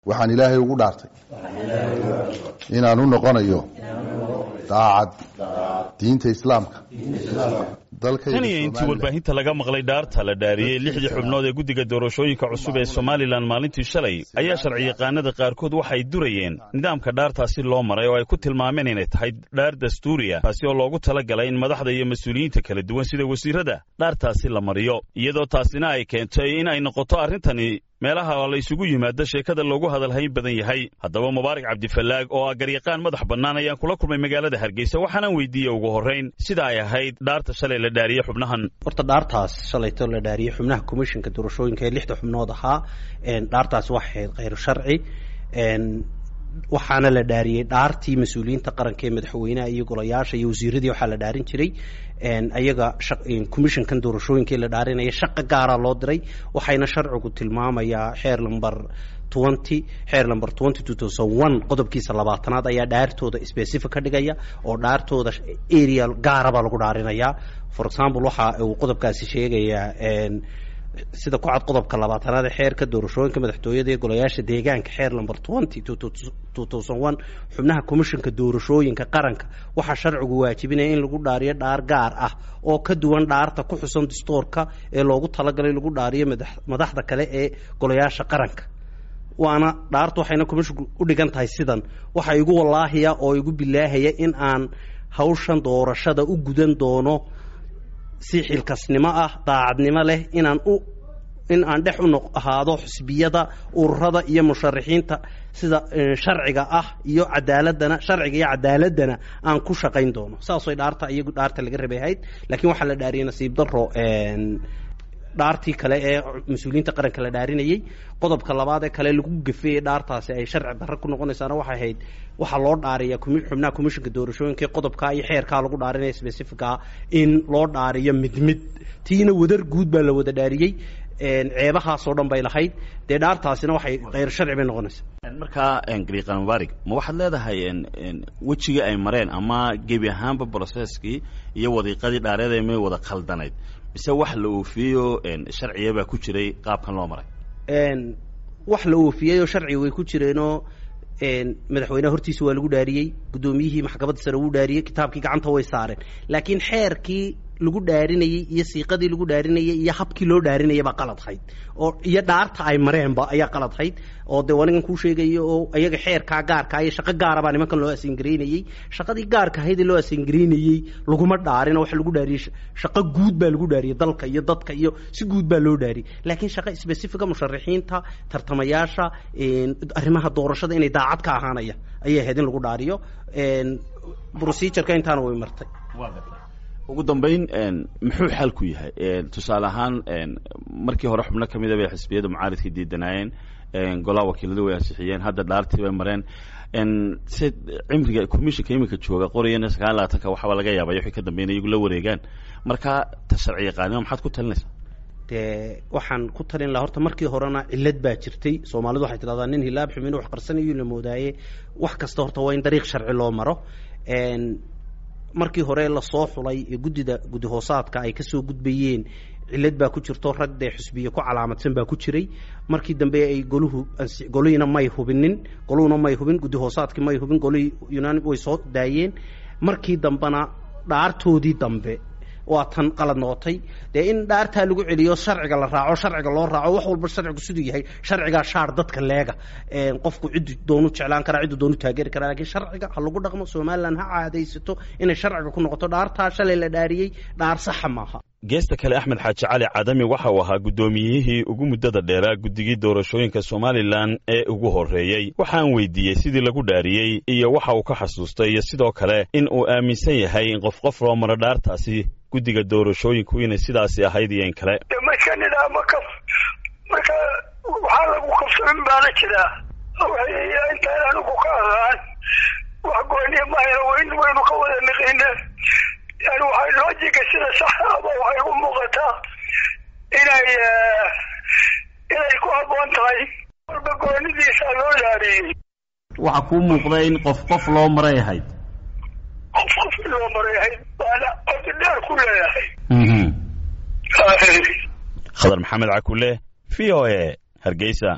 waxaan ilaahay ugu dhaartay inaan u noqonayo daacad diinta islaamka tan iyo intii warbaahinta laga maqlay dhaarta la dhaariyey lixdii xubnood ee guddiga doorashooyinka cusub ee somalilan maalintii shalay ayaa sharciyaqaanada qaarkood waxay durayeen nidaamka dhaartaasi loo maray oo ay ku tilmaameen inay tahay dhaar dastuuriya taasi oo loogu tala galay in madaxda iyo mas-uuliyiinta kala duwan sida wasiirada dhaartaasi la mariyo iyadoo taasina ay keentay in ay noqoto arrintani meelaha la isugu yimaado sheekada loogu hadalhayn badan yahay haddaba mubaarak cabdifallaag oo ah garyaqaan madax bannaan ayaan kula kulmay magaalada hargeysa waxaanaan weydiiyey ugu horrayn sida ay ahayd dhaarta shalay la dhaariyey xubnahan horta dhaartaas shalayto la dhaariyey xubnaha commishinka doorashooyinka ee lixda xubnood ahaa dhaartaas waxay ahayd khayr sharci waxaana la dhaariyey dhaartii mas-uuliyiinta qaranka ee madaxweynaha iyo golayaasha iyo wasiiradii waxaa la dhaarin jiray ayaga commissionkan doorashooyinkai la dhaarinaya shaqa gaara loo diray waxayna sharcigu tilmaamayaa xeer lamber twenty xeer lamber twenty two thousand one qodobkiisa labaatanaad ayaa dhaartooda specific ka dhigaya oo dhaartooda area gaarabaa lagu dhaarinayaa for example waxa uu qodobkaasi sheegayaa sida ku cad qodobka labaatanaad ee xeerka doorashooyinka madaxtooyada ee golayaasha deegaanka xeer number twenty two thousand one xubnaha commissionka doorashooyinka qaranka waxaa sharcigu waajibinaya in lagu dhaariyo dhaar gaar ah oo ka duwan dhaarta ku xusan dastuurka ee loogu talagalay lagu dhaariyo madaxda kale ee golayaasha qaranka waana dhaartu waxayna commisshinku u dhigan tahay sidan waxa igu wallaahiya oo igu bilaahaya in aan hawshan doorashada u gudan doono si xilkasnimo ah daacadnimo leh inaan u in aan dhex u noq ahaado xusbiyada ururada iyo musharaxiinta sida sharciga ah iyo cadaaladana sharciga iyo cadaaladana aan ku shaqayn doono saasay dhaarta iyagu dhaarta laga rabay ahayd laakiin waxaa la dhaariyay nasiib daro dhaartii kale ee mas-uuliyiinta qaranka la dhaarinayey qodobka labaad ee kale lagu gafeeyey dhaartaasi ay sharci darro ku noqonaysaana waxay ahayd waxaa loo dhaariya xubnaha commissionka doorashooyinka qodobkaa iyo xeerkaa lagu dhaarinaya specificaa in loo dhaariyo mid mid tiina wadar guud baa la wada dhaariyey ceebahaasoo dhan bay lahayd dee dhaartaasina waxay khayr sharci bay noqonaysaa markaa gariiqan mubaarig ma waxaad leedahay wejigii ay mareen ama gebi ahaanba broceskii iyo wadiiqadii dhaareed may wada khaldanayd mise wax la oofiyeyo sharciya baa ku jiray qaabkan loo maray wax la oofiyeyoo sharciga way ku jireenoo madaxweyneha hortiisa waa lagu dhaariyey guddoomiyihii maxkamadda sare wuu dhaariyey kitaabkii gacanta way saareen laakiin xeerkii lagu dhaarinayey iyo siiqadii lagu dhaarinayey iyo habkii loo dhaarinayay baa qaladhayd oo iyo dhaarta ay mareenba ayaa qaladhayd oo dee anigan kuu sheegayo oo iyaga xeerkaa gaarkaa iyo shaqo gaara baa nimankan loo asingareynayey shaqadii gaarka ahayd ee loo asingareynayey laguma dhaarin oo waxa lagu dhaariyey shaqo guud baa lagu dhaariyey dalka iyo dadka iyo si guud baa loo dhaariyey laakiin shaqo specifica musharaxiinta tartamayaasha arrimaha doorashada inay daacad ka ahaanaya ayay ahayd in lagu dhaariyo procedureka intaana way martay ugu dambayn muxuu xalku yahay tusaale ahaan markii hore xubno ka mida bay xisbiyada mucaaridka diidanaayeen golaha wakiiladu way ansixiyeen hadda dhaartii bay mareen se cimriga commissionka iminka jooga qorayana sagaal labaatanka waxaaba laga yaabay wixii ka dambeyn iyagu la wareegaan marka ta sharci yaqaanima maxaad ku talinaysaa dee waxaan ku talin laha horta markii horena cillad baa jirtay soomaalidu waxay tidhahdaa nin hilaab xumin wax qarsanayo la moodaaye wax kasta horta waa in dariiq sharci loo maro markii hore lasoo xulay ee guddida guddi hoosaadka ay kasoo gudbayeen cillad baa ku jirto rag dee xusbiye ku calaamadsan baa ku jiray markii dambe ay goluhu golihiina may hubinin goluhuna may hubin guddi hoosaadkii may hubin golihii yunan way soo daayeen markii dambena dhaartoodii dambe waa tan qalad noqotay dee in dhaartaa lagu celiyo sharciga la raaco sharciga loo raaco wax walba sharcigu siduu yahay sharcigaa shaar dadka leega qofku ciddu doonu jeclaan karaa ciddu doonu taageeri karaa lakiin sharciga ha lagu dhaqmo somalilan ha caadaysato inay sharciga ku noqoto dhaartaa shalay la dhaariyey dhaar saxa maaha geesta kale axmed xaaji cali cadami waxa uu ahaa guddoomiyihii ugu muddada dheeraa guddigii doorashooyinka somalilan ee ugu horreeyey waxaan weydiiyey sidii lagu dhaariyey iyo waxa uu ka xasuustay iyo sidoo kale in uu aaminsan yahay in qof qof loo maro dhaartaasi guddiga doorashooyinku inay sidaasi ahayd iyo in kale marka nidaamo ka marka waxaa lagu kabsamin baana jiraa intaan anigu ka ahaan wax gooniya mahayna wayn waynu ka wada niqine yani waxay loojiga sida saxa aba waxay u muuqataa inay inay ku habboon tahay walba goonidiisa loo dhaariyey waxaa kuu muuqda in qof qof loo maray ahayd qof qof loo maray ahayd waana codi dheer ku leeyahay khadar maxamed cakule v o a hargeysa